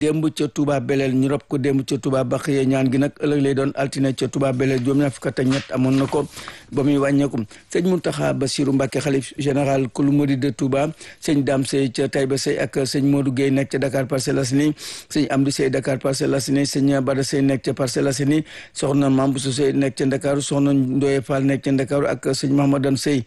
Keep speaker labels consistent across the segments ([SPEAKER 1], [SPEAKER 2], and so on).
[SPEAKER 1] démb ca Touba Belel ñu rob ko démb ca Touba Baxiya ñaan gi nag ëllëg lay doon altine ca Touba Belel juróom ñaar fukk ak ñett amoon na ko ba muy wàññeeku sëñ Mountakha Bassirou Mbacké xalif général kulu murid de Touba sëñ Dame Sey ca Taïba Sey ak sëñ Modou Gueye nekk ca Dakar Parcelles Assainies sëñ Amdi Sey Dakar Parcelles Assainies sëñ Bada Sey nekk ca Parcelles Assainies soxna Mamboussou Sey nekk ca Ndakaaru soxna Ndoye Fall nekk ca Ndakaaru ak sëñ Mahamadan Sey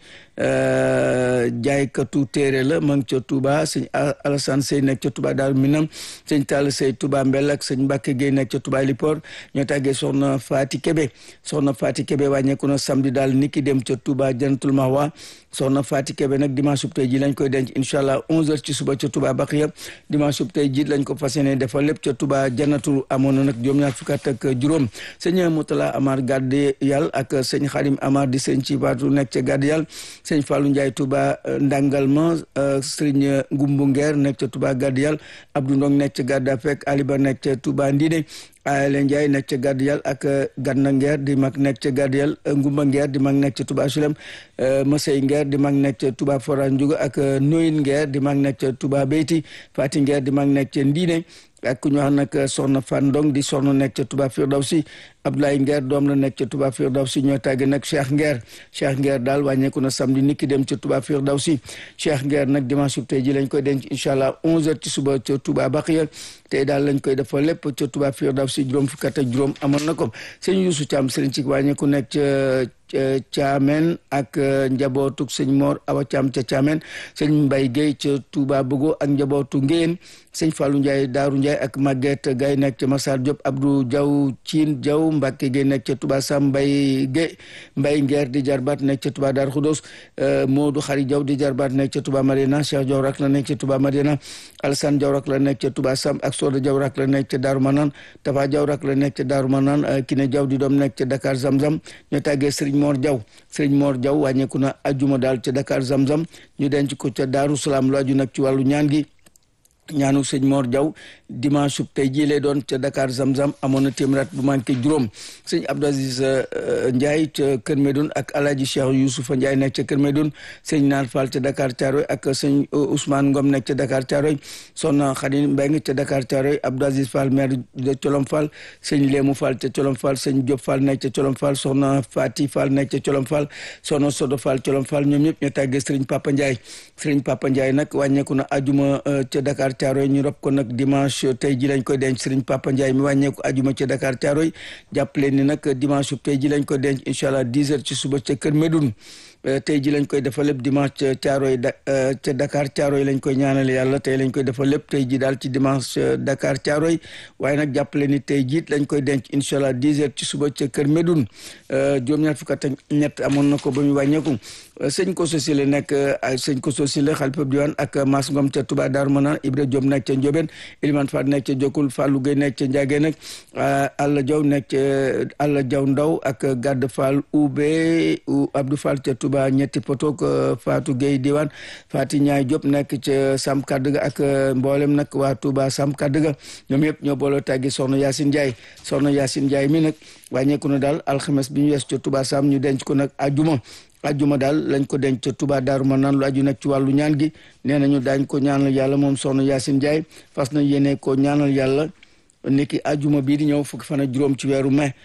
[SPEAKER 1] jaaykatu téere la ma ngi ca Touba sëñ Alassane Sey nekk ca Touba Daaru Minam sëñ Tall Sey Touba Mbel ak sëñ Mbacke Gueye nekk ca Touba Lipor ñoo tàggee soxna Fati Kebe soxna Fati Kebe wàññeeku na samedi daal niki dem ca Touba Jannatul Mahwa soxna Fati Kebe nag dimanche sub tey ji lañ koy denc incha allah 11h ci suba ca Touba Baxiya dimanche sub tey ji lañ ko fas yéene defal lépp ca Touba Jannatul amoon na nag juróom ñaar fukk ak juróom sëñ Moutala Amar Gadde Yàlla ak sëñ Xadim Amar di sëñ ci baatu nekk ca Gadde Yàlla sëñ Fallou Ndiaye Touba Ndangalma sëriñ Ngumbu Ngeer nekk ca Touba Gadde Yàlla Abdou Ndong nekk ca Gadda Fek Aliba nekk ca Touba Ndine Ayale Ndiaye nekk ca Gadde Yàlla ak Ganna Ngeer di mag nekk ca Gadde Yàlla Ngumba Ngeer di mag nekk ca Touba Sulem Masey Ngeer di mag nekk ca Touba Fora Ndiouga ak Noyin Ngeer di mag nekk ca Touba Beyti Fati Ngeer di mag nekk ca Ndine ak ku ñu wax nag soxna Fan Ndong di soxna nekk ca Touba Firdawsi Abdoulaye Nguer doom la nekk ca Touba Firdawsi ñoo tàgge nag Cheikh Nguer Cheikh Nguer daal wàññeeku na samedi nit ki dem ca Touba Firdawsi Cheikh Nguer nag dimanche tey ji lañ koy denc incha allah 11h ci suba ca Touba Baxiya tey daal lañ koy defal lépp ca Touba Firdawsi juróom fukk ak juróom amoon na ko sëñ Youssou Thiam sëriñ ci wàññeeku nekk ca Thiamène ak njabootu sëñ Mor Awa Thiam ca Thiamène sëñ Mbaye Guèye ca Touba Bogo ak njabootu Ngéyeen sëñ Fallou Ndiaye Daaru Ndiaye ak Maguette Gaye nekk ca Massar Diop Abdou Diaw Cine Diaw Mbacke Gueye nekk ca Touba Sam Mbaye Gueye Mbaye Nguer di jarbaat nekk ca Touba Dar Khoudos Modou Khari Diaw di jarbaat nekk ca Touba Madina Cheikh Diaw rak la nekk ca Touba Madina Alassane Diaw rak la nekk ca Touba Sam ak Soda Diaw rak la nekk ca Darou Manane Tafa Diaw rak la nekk ca Darou Manane Kiné Diaw di doom nekk ca Dakar Zamzam ñu tàggee Serigne Mor Diaw Serigne Mor Diaw wàññeeku na ajuma daal ca Dakar Zamzam ñu denc ko ca Darou Salaam lu aju nag ci wàllu ñaan gi ñaanu sëñ Mor Diaw dimanche sub tey jii lay doon ca Dakar Zamzam amoon na téeméer bu manqué juróom sëñ Abdou Aziz Ndiaye ca Kër Medoun ak Alaaji Cheikh Youssoufa Ndiaye nekk ca Kër Medoun sëñ Naar Fall ca Dakar Thiaroy ak sëñ Ousmane Ngom nekk ca Dakar Thiaroy Soxna Khady Mbeng ca Dakar Thiaroy Abdou Aziz Fall maire de Colom Fall sëñ Léemu Fall ca Colom Fall sëñ Diop Fall nekk ca Colom Fall soxna Fati Fall nekk ca Colom Fall soxna Sodo Fall Colom Fall ñoom ñëpp ñoo tàggee sëriñ Papa Ndiaye sëriñ Papa Ndiaye nag wàññeeku na ajuma ca Dakar Thiaroy ñu rob ko nag dimanche tey ji lañ koy denc Serigne Papa Ndiaye mi wàññeeku ajuma ca Dakar Thiaroy jàpp leen ni nag dimanche tey ji lañ koy denc incha allah 10 heures ci suba ca Kër Medoun tey ji lañ koy defal lépp dimanche ca Thiaroy ca Dakar Thiaroy lañ koy ñaanal yàlla tey lañ koy defal lépp tey ji daal ci dimanche Dakar Thiaroy waaye nag jàppale ni tey jiit lañ koy denc incha allah 10 heures ci suba ca Kër Medoun juróom-ñaar fukk ak ñett amoon na ko ba mu wàññeeku sëñ Koso Sile nekk sëñ Koso Sile xalifa diwaan ak Mas Ngom ca Touba Darou Manane Ibra Diop nekk ca Ndiobène Elimane Fall nekk ca Jokul Fallou Gueye nekk ca Ndiagé nag Alla Diaw nekk ca Alla Diaw Ndaw ak Gadd Fall Oubé Abdou Fall ca Touba ñetti potok Fatou Gueye diwaan Fati Ñaay Diop nekk ca Sam Kadduga ak mboolem nag waa Touba Sam Kadduga ñoom yëpp ñoo booloo tàggi soxna Yacine Ndiaye soxna Yacine Ndiaye mi nag wàññeeku na daal alxames bi ñu wees ca Touba Sam ñu denc ko nag ajuma ajjuma daal lañ ko denc ca Touba Daaru Manaan lu aju nag ci wàllu ñaan gi nee nañu daañ ko ñaanal yàlla moom soxna Yacine Ndiaye fas na yéene ko ñaanal yàlla niki ajjuma bii di ñëw fukki fan ak juróom ci weeru mai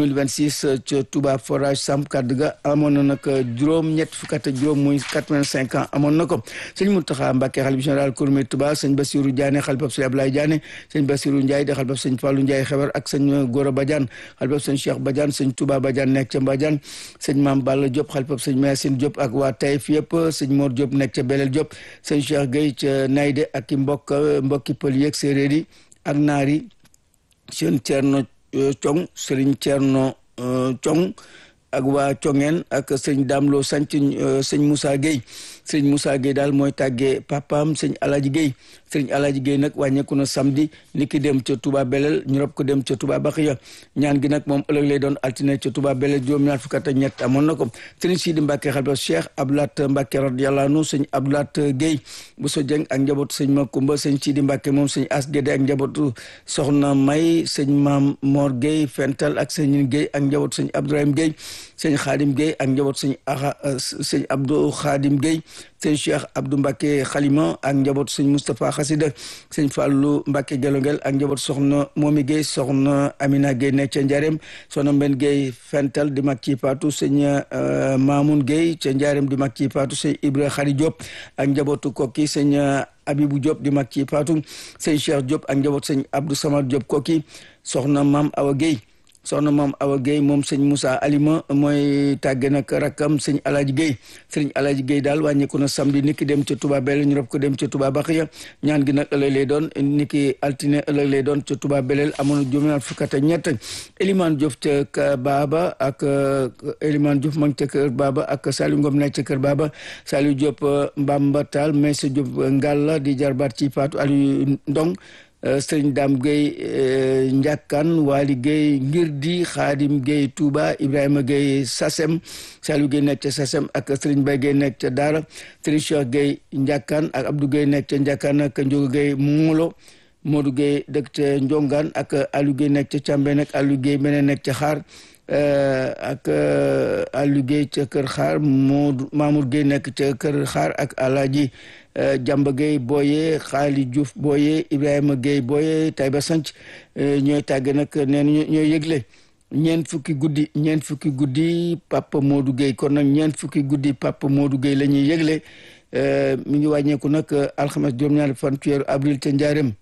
[SPEAKER 1] 2026 ca Touba forage Samp Kadduga amoon na nag juróom ñett fukki at ak juróom muy 85 ans amoon na ko sëñ Mountakha Mbacké xalifa général Kouroumé Touba sëñ Bassirou Diané xalifa sëñ Ablaye Diané sëñ Bassirou Ndiaye di xalifa sëñ Fallou Ndiaye xewer ak sëñ Gora Badiane xalifa sëñ Cheikh Badiane sëñ Touba Badiane nekk ca Mbadiane sëñ Mame Balla Diop xalifa sëñ Mayacine Diop ak waa Taïf yëpp sëñ Mor Diop nekk ca Belel Diop sëñ Cheikh Gueye ca Naydé ak i mbokk mbokki pël yeeg séeréer yi ak naar yi seen Thierno Cong Serigne Thierno Cong ak waa Congeen ak sëñ Damlo sanc sëñ Moussa Gueye sëñ Moussa Gueye daal mooy tàggee papaam sëñ Alaji Gueye sëñ Alaji Gueye nag wàññeeku na samedi ni ki dem ca Touba Belel ñu rob ko dem ca Touba Baxiya ñaan gi nag moom ëllëg lay doon altine ca Touba Belel juróom-ñaar fukk ak ñett amoon na ko sëñ Sidi Mbacke xalifa Cheikh Abdoulaat Mbacke radiyallahu anhu sëñ Abdoulaat Gueye bu so jeng ak njabootu sëñ Makumba sëñ Sidi Mbacke moom sëñ As Guédé ak njabootu soxna May sëñ Maam Mor Gueye Fental ak sëñ Gueye ak njabootu sëñ Abdourahim Gueye sëñ Xaadim Gueye ak njabootu sëñ Aha sëñ Abdou Xaadim Gueye sëñ Cheikh Abdou Mbacke Xalima ak njaboot sëñ Moustapha Xasida sëñ Fallou Mbacke Gelongel ak njaboot soxna Momi Gueye soxna Amina Gueye nekk ca Njarem soxna Mben Gueye Fental di mag ci Paatu sëñ Mamoun Gueye ca Njarem di mag ci Paatu sëñ Ibra Xari Diop ak njabootu kokki sëñ Abibou Diop di mag ci Paatu sëñ Cheikh Diop ak njaboot sëñ Abdou Samad Diop kokki soxna Maam Awa Gueye soxna maam Awa Gueye moom sëñ Moussa Alima mooy tàgge nag rakkam sëñ Alaaji Gueye sëñ Alaaji Gueye daal wàññeeku na samedi niki dem ca Touba Belel ñu rob ko dem ca Touba Baxiya ñaan gi nag ëllëg lay doon niki altine ëllëg lay doon ca Touba Belel amoon juróom-ñaar fukk ak ñett Elimane Diouf ca kër Baba ak Elimane Diouf ma ngi ca kër Baba ak Saliou Ngom nekk ca kër Baba Saliou Diop Mbamba Tall Maysa Diop Ngalla di jarbaat ci Fatou Aliou Ndong sëriñ Dame Gueye Ndiakkan Waly Gueye ngir di Xaadim Gueye Touba Ibrahima Gueye Sasem Saliou Gueye nekk ca Sasem ak sëriñ Bay Gueye nekk ca Daara sëriñ Cheikh Gueye Ndiakkan ak Abdou Gueye nekk ca Ndiakkan ak Ndiogo Gueye Molo Modou Gueye dëkk ca Ndiongaan ak Aliou Gueye nekk ca Càmbeen ak Aliou Gueye meneen nekk ca Xaar ak Aliou Gueye ca Kër Xaar Modou Mamour Gueye nekk ca Kër Xaar ak Alaaji Jamba Gueye Boye Xaali Diouf Boye Ibrahima Gueye Boye Taïba Sanc ñooy tàgge nag neen ñooy yëgle ñeent fukki guddi ñeent fukki guddi Papa Modou Gueye kon nag ñeent fukki guddi Papa Modou Gueye la ñuy yëgle mi ngi wàññeeku nag alxames juróom-ñaari fan ci weeru avril ca Njaareem